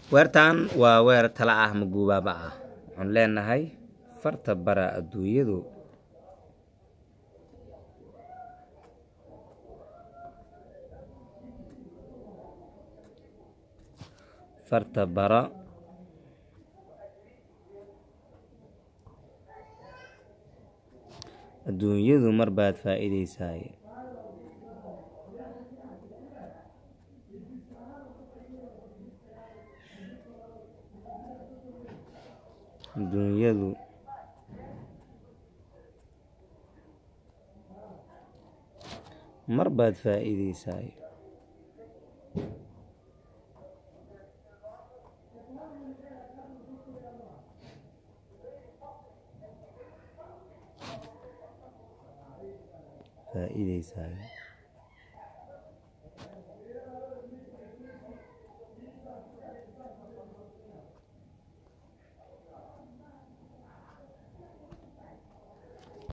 weertan waa weer tala ah ma guubaaba ah waxaan leenahay farta bara adduunyadu farta bara adduunyadu mar baad faa'iidaysaay adduunyadu mar baad faa'iidaysaay faa'iidaysaay